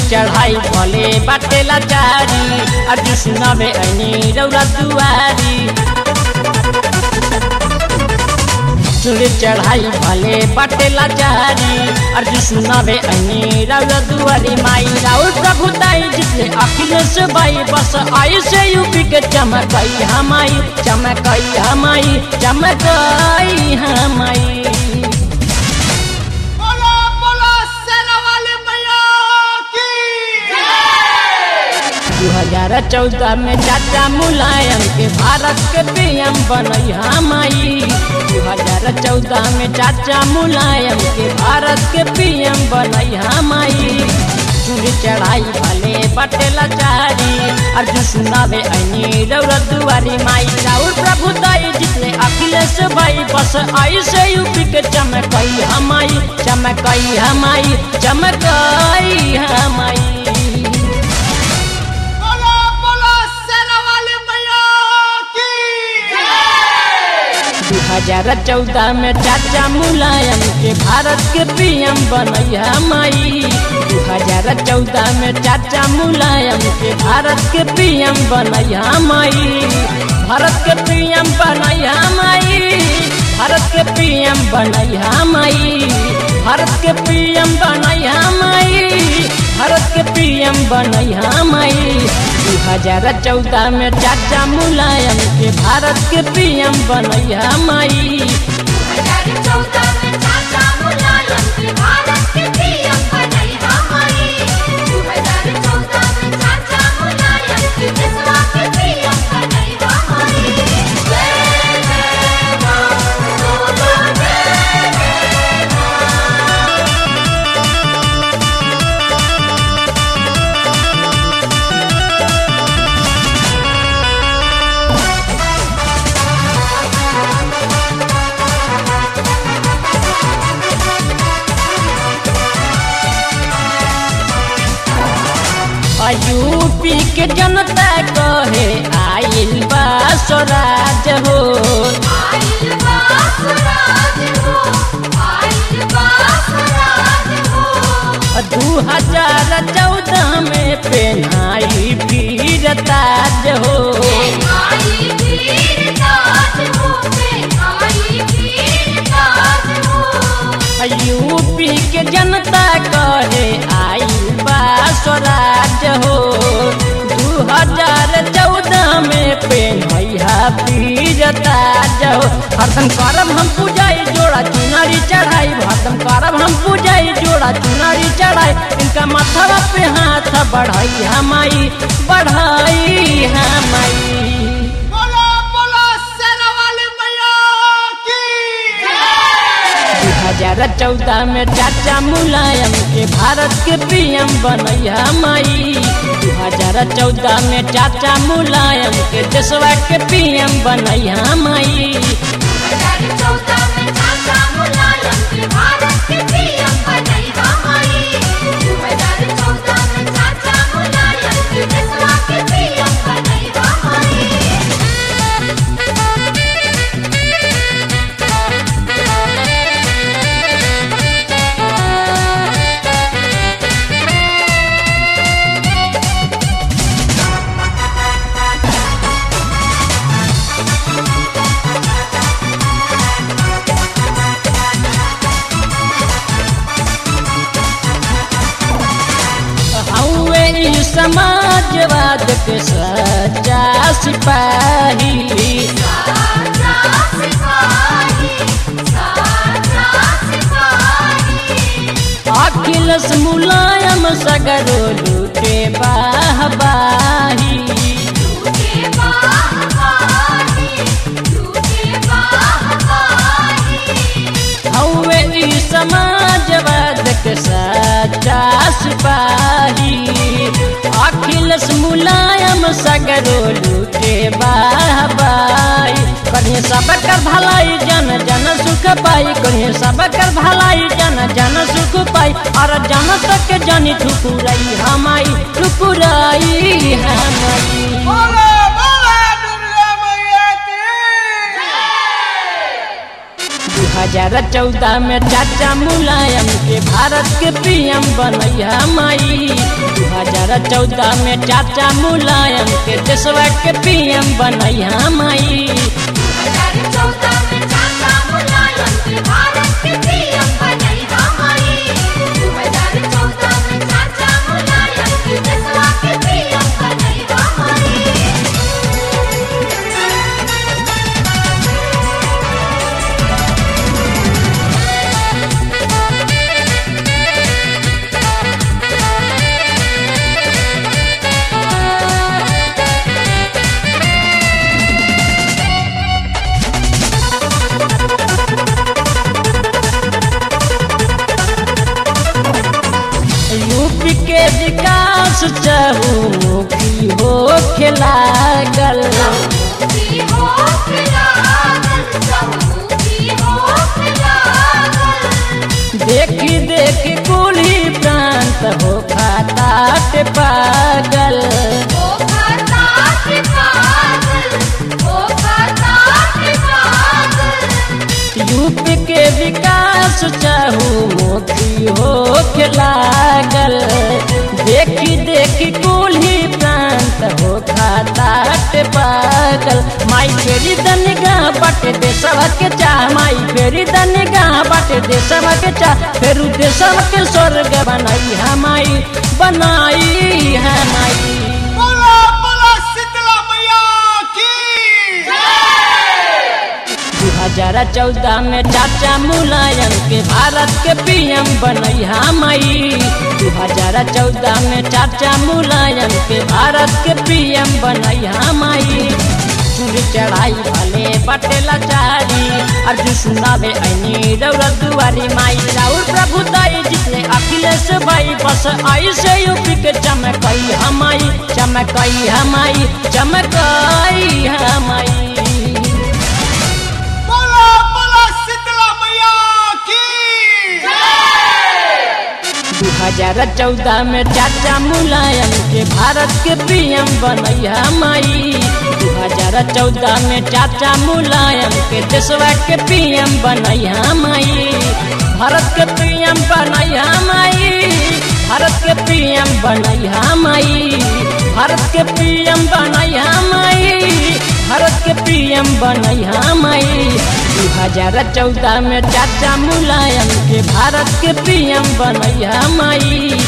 चढ़ाई भले बाटे लाचारी अर्जुन सुनावे ऐनी रौरा दुआरी चूड़ी चढ़ाई भले बाटे लाचारी अर्जुन सुनावे ऐनी रौरा दुआरी माई राउर प्रभु ताई जितने अखिलेश बाई बस आई से यूपी के चमकई हमाई चमकई हमाई चमकई हमाई बोलो बोलो सेना वाले मैया की दू हजार चौदह में चाचा मुलायम के भारत के पीएम बनई हमाई दू हजार चौदह में चाचा मुलायम के भारत के पीएम बनई हमाई चूड़ी चढ़ाई भले बटे लाचारी अर्जुन सुनावे ऐनी रौरा दुआरी माई राउर प्रभु दाई जितने अखिलेश भाई बस आई से यूपी के चमकई हमाई चमकई हमाई चमकई हमाई बोलो बोलो सेना वाले मैया की दू हजार चौदह में चाचा मुलायम के भारत के पीएम बनई हमाई दू हजार चौदह में चाचा मुलायम के भारत के पीएम बनई हमाई भारत के पीएम बनई हमाई भारत के पीएम बनई हमाई भारत के पीएम बनई हमाई भारत के पीएम बनई हमाई दू हजार चौदह में चाचा मुलायम के भारत के पीएम बनई हमाई 2014 में चाचा मुलायम के भारत के पीएम बनई हमारी 2014 में चाचा मुलायम के देशवा के पीएम बनई हमारी जय जय मां बोलो जय यूपी के जनता कहे आइल बा स्वराज हो आइल बा स्वराज हो आइल बा स्वराज हो दू हजार चौदह में पेनाई वीर ताज हो आई वीर ताज हो आई वीर ताज हो यूपी के जनता कहे आइल बा स्वराज हो दू हजार चौदह में पेनैया वीर ताज हो हरदम करब हम पूजाई जोड़ा चुनरी चढ़ाई हरदम करब हम पूजाई जोड़ा चुनरी चढ़ाई इनका माथवा पे हाथ बढ़ाई हमाई बढ़ाई हमाई बोलो बोलो सेना वाले मैया की दू हजार चौदह में चाचा मुलायम के भारत के पीएम बनई हमाई दू हजार चौदह में चाचा मुलायम के देशवा के पीएम बनई हमाई 2014 में चाचा मुलायम के भारत के पीएम बनई हमारी 2014 में चाचा मुलायम के देशवा के पीएम बनई हमारी हौवे ई समाजवाद के सच्चा सिपाही साचा सिपाही साचा सिपाही अखिलेश मुलायम सगरो लूटे बाहबाही झूठे बाहवाही झूठे बाहवाही हौवे ई समाजवाद के सच्चा सिपाही अखिलेश मुलायम सगरो लूटे बाहबाई करिए सबकर भलाई जन जन सुख पाई करिए सबकर भलाई जन जन सुख पाई और जन तक जानी ठुकुराई हमाई ठुकुराई हमाई बोलो बोलो दुर्गा मैया की दू 2014 में चाचा मुलायम के भारत के पीएम बनैया माई 2014 में चाचा मुलायम के देशवा के पीएम बनैया माई 2014 में चाचा मुलायम के भारत के पीएम बनैया माई 2014 में चाचा मुलायम के देशवा के पीएम बनैया माई यूपी के विकास चहुमुखी हो लागल की हो फिरागल सबकी हो फिरागल देखी देखी कुली प्रांत हो खाता के पागल ओ खाता के पागल ओ खाता के पागल यूपी के विकास चहुमुखी हो लागल देखी देखी कुली प्रांत हो खाता के पागल माई फेरी दनिगा बटे देशवा के चाह माई फेरी दनिगा बटे देशवा के चाह फेरू देशवा के स्वर्ग बनाई है माई बनाई है माई बोला बोला शीतला मैया की 2014 में चाचा मुलायम के भारत के पीएम बनैया माई 2014 में चाचा मुलायम के भारत के पीएम बनैया माई चूड़ी चढ़ाई भले बटेला चारी अर्जु सुनावे ऐनी रौरत दुआरी माई राउर प्रभु दाई जितने अखिलेश भाई बस आई से यूपी के चमकई हमाई चमकई हमाई चमकई हमाई बोला बोला शीतला मैया की 2014 में चाचा मुलायम के भारत के पीएम बनैया माई 2014 में चाचा मुलायम के देशवा के पीएम बनैया माई भारत के पीएम बनैया माई भारत के पीएम बनैया माई भारत के पीएम बनैया माई भारत के पीएम बनैया माई 2014 में चाचा मुलायम के भारत के पीएम बनैया माई